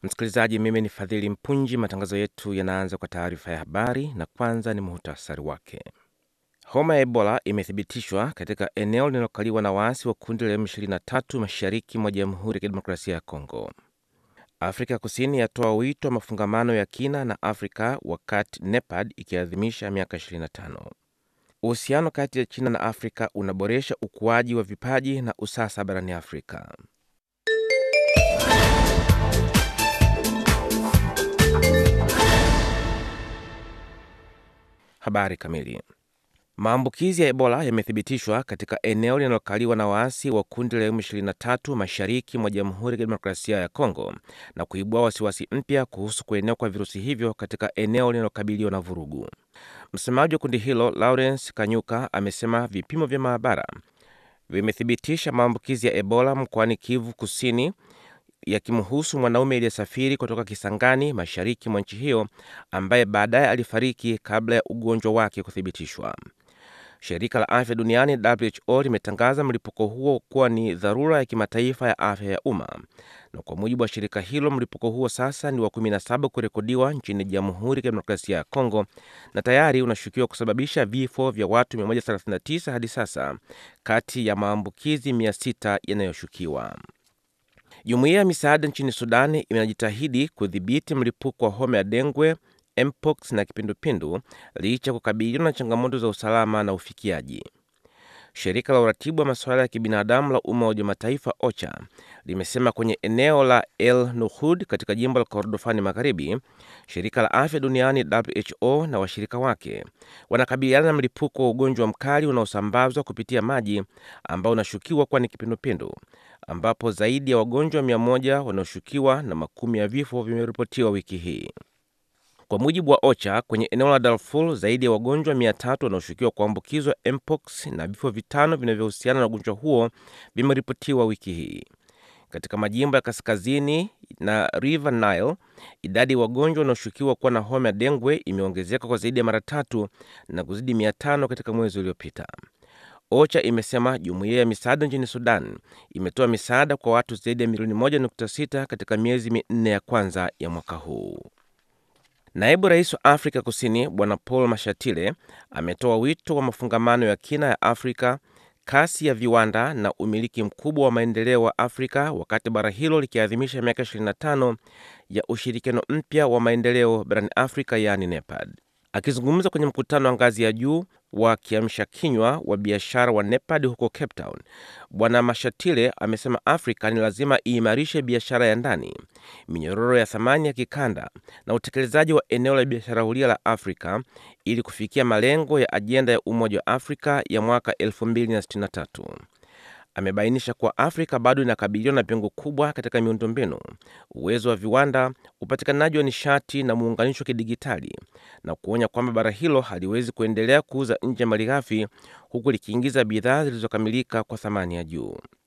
Msikilizaji, mimi ni Fadhili Mpunji. Matangazo yetu yanaanza kwa taarifa ya habari, na kwanza ni muhtasari wake. Homa ya Ebola imethibitishwa katika eneo linalokaliwa na waasi wa kundi la M23 mashariki mwa Jamhuri ya Kidemokrasia ya Kongo. Afrika Kusini yatoa wito wa mafungamano ya kina na Afrika wakati NEPAD ikiadhimisha miaka 25. Uhusiano kati ya China na Afrika unaboresha ukuaji wa vipaji na usasa barani Afrika. Habari kamili. Maambukizi ya Ebola yamethibitishwa katika eneo linalokaliwa na waasi wa kundi la M23 mashariki mwa Jamhuri ya Kidemokrasia ya Kongo na kuibua wasiwasi mpya kuhusu kuenea kwa virusi hivyo katika eneo linalokabiliwa na vurugu. Msemaji wa kundi hilo Lawrence Kanyuka amesema vipimo vya maabara vimethibitisha maambukizi ya Ebola mkoani Kivu Kusini yakimhusu mwanaume aliyesafiri kutoka Kisangani mashariki mwa nchi hiyo ambaye baadaye alifariki kabla ya ugonjwa wake kuthibitishwa. Shirika la afya duniani WHO limetangaza mlipuko huo kuwa ni dharura ya kimataifa ya afya ya umma, na kwa mujibu wa shirika hilo mlipuko huo sasa ni wa 17 kurekodiwa nchini Jamhuri ya Kidemokrasia ya Kongo na tayari unashukiwa kusababisha vifo vya watu 139 hadi sasa kati ya maambukizi 600 yanayoshukiwa. Jumuiya ya misaada nchini Sudani inajitahidi kudhibiti mlipuko wa homa ya dengwe, mpox na kipindupindu licha ya kukabiliwa na changamoto za usalama na ufikiaji. Shirika la uratibu wa masuala ya kibinadamu la Umoja wa Mataifa OCHA limesema kwenye eneo la El Nuhud katika jimbo la Kordofani Magharibi, shirika la afya duniani WHO na washirika wake wanakabiliana na mlipuko wa ugonjwa mkali unaosambazwa kupitia maji ambao unashukiwa kuwa ni kipindupindu, ambapo zaidi ya wagonjwa mia moja wanaoshukiwa na makumi ya vifo vimeripotiwa wiki hii. Kwa mujibu wa OCHA, kwenye eneo la Darfur zaidi ya wagonjwa mia tatu wanaoshukiwa kuambukizwa mpox na vifo vitano vinavyohusiana na ugonjwa huo vimeripotiwa wiki hii. Katika majimbo ya kaskazini na River Nile, idadi ya wagonjwa wanaoshukiwa kuwa na homa ya dengwe imeongezeka kwa zaidi ya mara tatu na kuzidi mia tano katika mwezi uliopita. OCHA imesema jumuiya ya misaada nchini Sudan imetoa misaada kwa watu zaidi ya milioni 1.6 katika miezi minne ya kwanza ya mwaka huu. Naibu rais wa Afrika Kusini Bwana Paul Mashatile ametoa wito wa mafungamano ya kina ya Afrika, kasi ya viwanda na umiliki mkubwa wa maendeleo wa Afrika wakati bara hilo likiadhimisha miaka 25 ya ushirikiano mpya wa maendeleo barani Afrika, yaani NEPAD. Akizungumza kwenye mkutano wa ngazi ya juu wa kiamsha kinywa wa biashara wa NEPAD huko Cape Town, Bwana Mashatile amesema Afrika ni lazima iimarishe biashara ya ndani, minyororo ya thamani ya kikanda na utekelezaji wa eneo la biashara huria la Afrika ili kufikia malengo ya ajenda ya Umoja wa Afrika ya mwaka 2063. Amebainisha kuwa Afrika bado inakabiliwa na pengo kubwa katika miundombinu, uwezo wa viwanda, upatikanaji wa nishati na muunganisho wa kidigitali, na kuonya kwamba bara hilo haliwezi kuendelea kuuza nje malighafi huku likiingiza bidhaa zilizokamilika kwa thamani ya juu.